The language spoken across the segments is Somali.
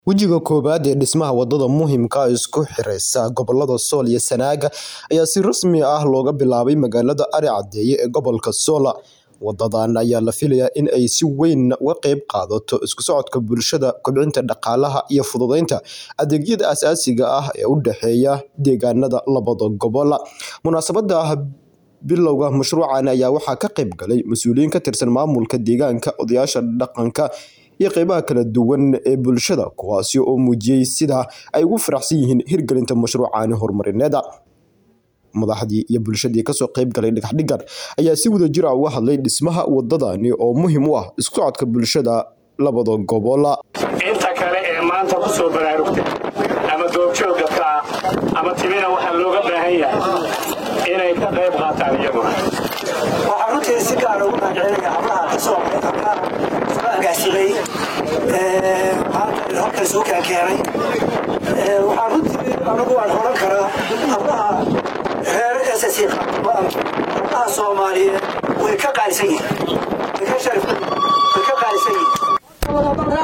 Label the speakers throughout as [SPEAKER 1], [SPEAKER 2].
[SPEAKER 1] Wejiga koowaad ee dhismaha wadada muhiimka ah ee isku xiraysa gobollada Sool iyo Sanaag ayaa si rasmi ah looga bilaabay magaalada Ari Cadeeye ee gobolka Sool. Wadadan ayaa la filayaa in ay si weyn uga qayb qaadato isku socodka bulshada, kobcinta dhaqaalaha, iyo fududeynta adeegyada aasaasiga ah ee u dhexeeya deegaanada labada gobol. Munaasabadda bilowga mashruucan ayaa waxaa ka qayb galay mas'uuliyiin ka tirsan maamulka deegaanka, odayaasha dhaqanka, iyo qaybaha kala duwan ee bulshada kuwaasi oo muujiyay sida ay ugu faraxsan yihiin hirgelinta mashruucan horumarineed. Madaxdii iyo bulshadii kasoo qayb galay dhagax-dhiggan ayaa si wadajir ah uga hadlay dhismaha wadadani oo muhiim u ah isku socodka bulshada labada gobol.
[SPEAKER 2] inta kale ee maanta ku soo baraarugtay ama goobjoogga ka ah ama timina waxaa looga baahan yahay inay ka qayb qaataan iyaguna
[SPEAKER 3] waxaan runtii si gaara ugu mahadcelinaya hablaha kasoo hablaha soo agaasimay maanta halkan soo keenkeenay waxaan runtii anagu waan horan karaa hablaha reer ss hablaha soomaaliyeed way ka qaalisan yihiin way ka sharif way ka qaalisan yihiin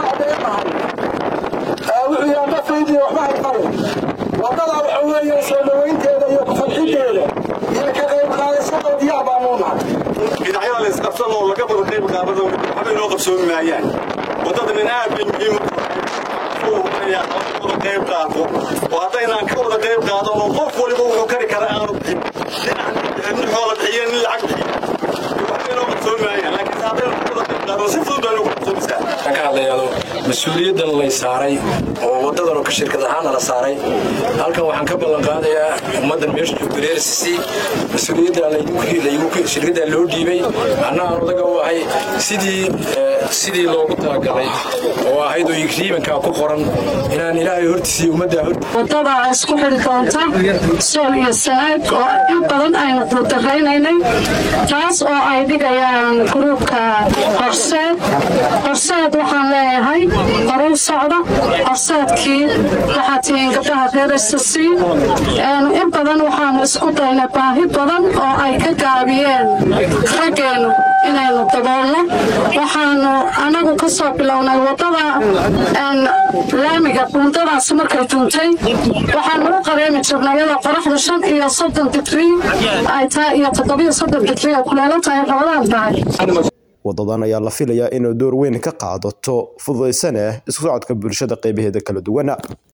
[SPEAKER 4] wuxuu yaa nafaydiya waxba hayqabe wadada waxa weeye soo dhawaynteeda iyo kufanxideeda iyo ka qayb qaadashada diyaar baanu nahay
[SPEAKER 5] dhinacyada la isqabsan oo laga wada qayb qaadada waxba inoo qabsoomi maayaan wadadanin aad bay muhiim u wada qayb qaato oo haddaynaan ka wada qayb qaadan oo qof waliba wuxuu kari kara aanu bixin nin xoola bixiyo nin lacag bixiyo waxba inoo qabsoomi maayaan laakiin haddaynu ka wada qayb qaadano si fudud baynu ku qabsoomisaa
[SPEAKER 6] ka hadlayaado mas-uuliyaddan lay saaray oo wadadan oo shirkad ahaana la saaray halkan waxaan ka ballan qaadayaa ummaddan meesha joogta reer sisi mas-uuliyadda shirkadda loo dhiibay anna aan odaga u ahay sidii sidii loogu talagalay oo ahayd oo riibankaa ku qoran inaan ilaahay hortiisiiyo ummaddaa hortiisa
[SPEAKER 7] wadada isku xidhi doonta sool iyo sanaag oo in badan aynu dardaraynay taas oo ay dhigayaan gruubka horseed horseed waxaan leeyahay horu socda horseedkii waxaa tihiin gabdhaha reer ssc in badan waxaanu isku daynay baahi badan oo ay ka gaabiyeen raggeennu inaynu daboolno waxaanu anagu ka soo bilownay wadada laamiga buundadaas markay duntay waxaanu u qareemi jirnay iyadoo qoraxda shan iyo soddon digrii ay tahay iyo toddobiyo soddon digrii ay kuleelo tahay rabadaan tahay
[SPEAKER 1] wadadan ayaa la filayaa inay door weyn ka qaadato fududaysana isku socodka bulshada qaybaheeda kala duwan